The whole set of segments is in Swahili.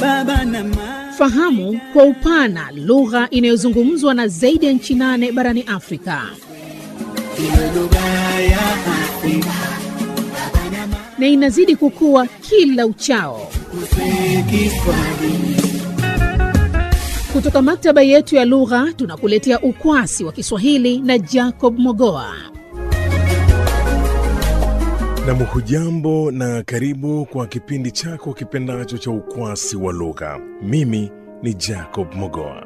baba na mama. Fahamu kwa upana lugha inayozungumzwa na zaidi ya nchi nane barani Afrika Iwe lugha ya Afrika na inazidi kukua kila uchao. kusema Kiswahili. Kutoka maktaba yetu ya lugha tunakuletea ukwasi wa Kiswahili na Jacob Mogoa. Nam, hujambo na karibu kwa kipindi chako kipendacho cha ukwasi wa lugha. Mimi ni Jacob Mogoa.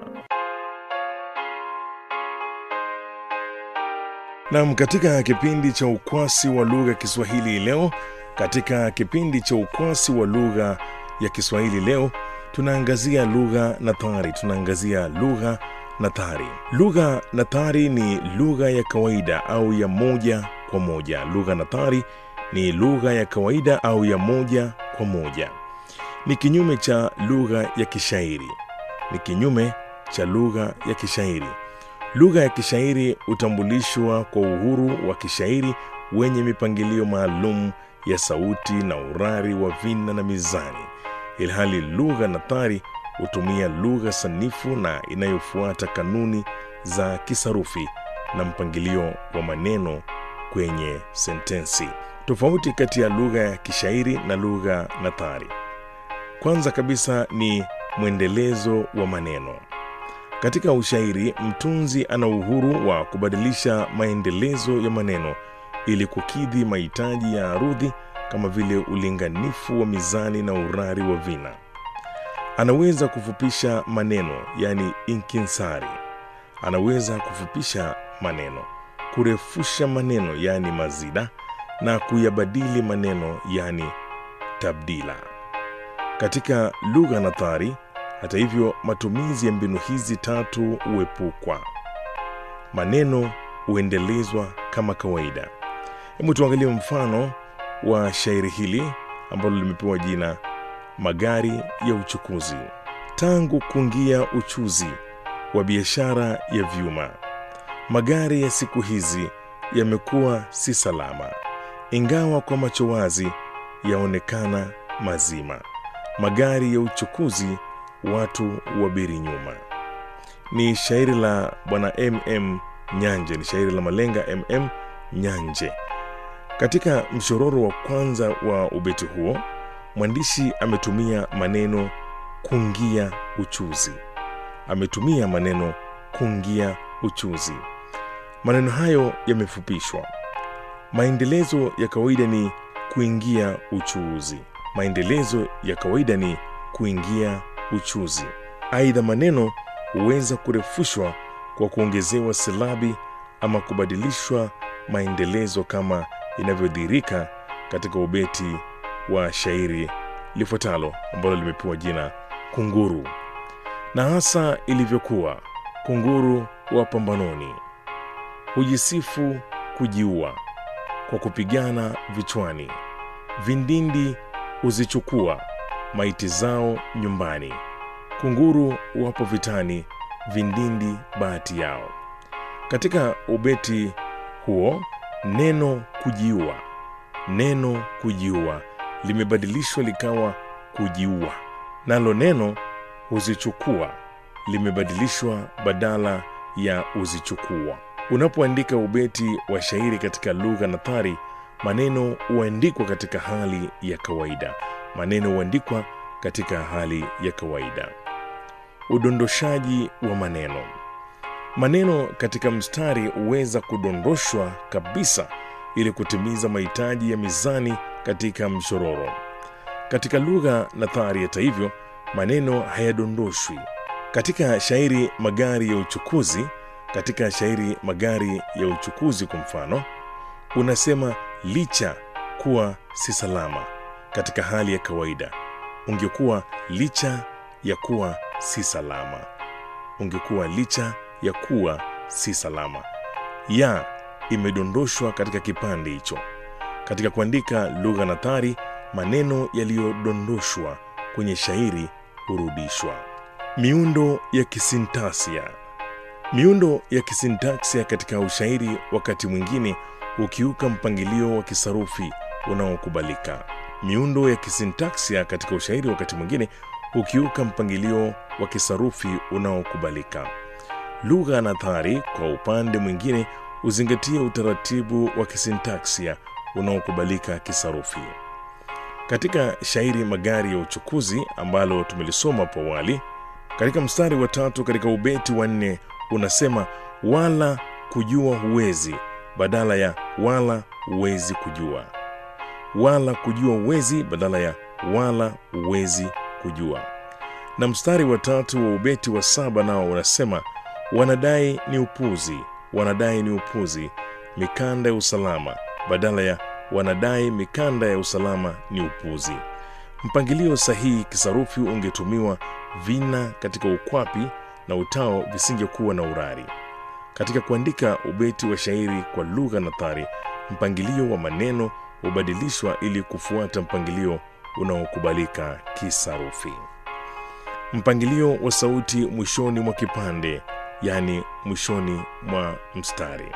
Nam, katika kipindi cha ukwasi wa lugha ya Kiswahili leo, katika kipindi cha ukwasi wa lugha ya Kiswahili leo, tunaangazia lugha nathari. Tunaangazia lugha nathari. Lugha nathari ni lugha ya kawaida au ya moja kwa moja. Lugha nathari ni lugha ya kawaida au ya moja kwa moja. Ni kinyume cha lugha ya kishairi. Ni kinyume cha lugha ya kishairi. Lugha ya kishairi hutambulishwa kwa uhuru wa kishairi wenye mipangilio maalum ya sauti na urari wa vina na mizani, ilhali lugha nathari hutumia lugha sanifu na inayofuata kanuni za kisarufi na mpangilio wa maneno kwenye sentensi. Tofauti kati ya lugha ya kishairi na lugha nathari, kwanza kabisa ni mwendelezo wa maneno. Katika ushairi, mtunzi ana uhuru wa kubadilisha maendelezo ya maneno ili kukidhi mahitaji ya arudhi kama vile ulinganifu wa mizani na urari wa vina. Anaweza kufupisha maneno, yani inkinsari. Anaweza kufupisha maneno, kurefusha maneno, yani mazida, na kuyabadili maneno, yani tabdila. Katika lugha nathari, hata hivyo, matumizi ya mbinu hizi tatu huepukwa. Maneno huendelezwa kama kawaida. Hebu tuangalie mfano wa shairi hili ambalo limepewa jina Magari ya Uchukuzi. Tangu kuingia uchuzi wa biashara ya vyuma, magari ya siku hizi yamekuwa si salama, ingawa kwa macho wazi yaonekana mazima. Magari ya uchukuzi watu wabiri nyuma. Ni shairi la bwana MM Nyanje, ni shairi la malenga MM Nyanje. Katika mshororo wa kwanza wa ubeti huo, mwandishi ametumia maneno kungia uchuzi. Ametumia maneno kungia uchuzi. Maneno hayo yamefupishwa. Maendelezo ya kawaida ni kuingia uchuuzi. Maendelezo ya kawaida ni kuingia uchuzi. Aidha, maneno huweza kurefushwa kwa kuongezewa silabi ama kubadilishwa maendelezo kama inavyodhihirika katika ubeti wa shairi lifuatalo ambalo limepewa jina Kunguru. Na hasa ilivyokuwa kunguru wa pambanoni, hujisifu kujiua kwa kupigana vichwani, vindindi huzichukua maiti zao nyumbani. Kunguru wapo vitani, vindindi bahati yao. Katika ubeti huo neno kujiua, neno kujiua limebadilishwa likawa kujiua, nalo neno huzichukua limebadilishwa badala ya uzichukua. Unapoandika ubeti wa shairi katika lugha nathari, maneno huandikwa katika hali ya kawaida. Maneno huandikwa katika hali ya kawaida. Udondoshaji wa maneno. Maneno katika mstari huweza kudondoshwa kabisa ili kutimiza mahitaji ya mizani katika mshororo. Katika lugha nathari, hata hivyo, maneno hayadondoshwi. Katika shairi magari ya uchukuzi, katika shairi magari ya uchukuzi kwa mfano, unasema licha kuwa si salama. Katika hali ya kawaida ungekuwa licha ya kuwa si salama, ungekuwa licha ya kuwa si salama. Ya imedondoshwa katika kipande hicho. Katika kuandika lugha nathari, maneno yaliyodondoshwa kwenye shairi hurudishwa. Miundo ya kisintaksia. Miundo ya kisintaksia katika ushairi wakati mwingine hukiuka mpangilio wa kisarufi unaokubalika. Miundo ya kisintaksia katika ushairi wakati mwingine hukiuka mpangilio wa kisarufi unaokubalika. Lugha nathari kwa upande mwingine huzingatia utaratibu wa kisintaksia unaokubalika kisarufi. Katika shairi Magari ya Uchukuzi ambalo tumelisoma hapo awali, katika mstari wa tatu katika ubeti wa nne unasema wala kujua huwezi badala ya wala huwezi kujua, wala kujua huwezi badala ya wala huwezi kujua. Na mstari wa tatu wa ubeti wa saba nao unasema wanadai ni upuzi, wanadai ni upuzi, mikanda ya usalama badala ya wanadai mikanda ya usalama ni upuzi. Mpangilio sahihi kisarufi ungetumiwa vina katika ukwapi na utao visingekuwa na urari. Katika kuandika ubeti wa shairi kwa lugha nathari, mpangilio wa maneno hubadilishwa ili kufuata mpangilio unaokubalika kisarufi. Mpangilio wa sauti mwishoni mwa kipande, yaani mwishoni mwa mstari.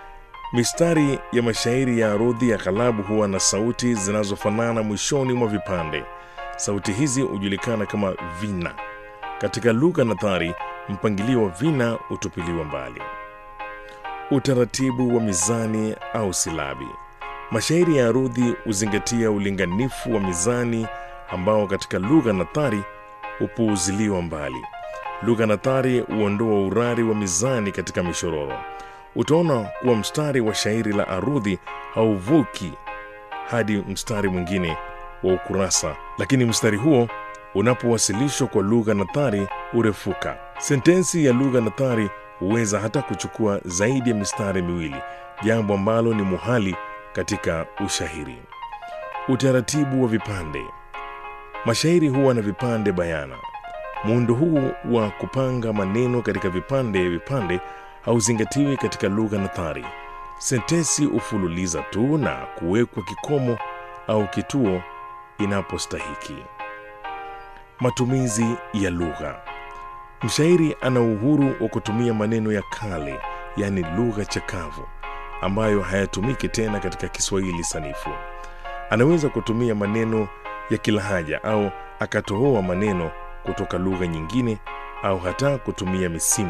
Mistari ya mashairi ya arudhi ya ghalabu huwa na sauti zinazofanana mwishoni mwa vipande. Sauti hizi hujulikana kama vina. Katika lugha nathari, mpangilio wa vina hutupiliwa mbali. Utaratibu wa mizani au silabi. Mashairi ya arudhi huzingatia ulinganifu wa mizani ambao katika lugha nathari hupuuziliwa mbali. Lugha nathari huondoa urari wa mizani katika mishororo. Utaona kuwa mstari wa shairi la arudhi hauvuki hadi mstari mwingine wa ukurasa, lakini mstari huo unapowasilishwa kwa lugha nathari hurefuka. Sentensi ya lugha nathari huweza hata kuchukua zaidi ya mistari miwili, jambo ambalo ni muhali katika ushairi. Utaratibu wa vipande. Mashairi huwa na vipande bayana. Muundo huu wa kupanga maneno katika vipande vipande hauzingatiwi katika lugha nathari. Sentensi hufululiza tu na kuwekwa kikomo au kituo inapostahiki. Matumizi ya lugha. Mshairi ana uhuru wa kutumia maneno ya kale, yaani lugha chakavu, ambayo hayatumiki tena katika Kiswahili sanifu. Anaweza kutumia maneno ya kilahaja au akatohoa maneno kutoka lugha nyingine au hata kutumia misimu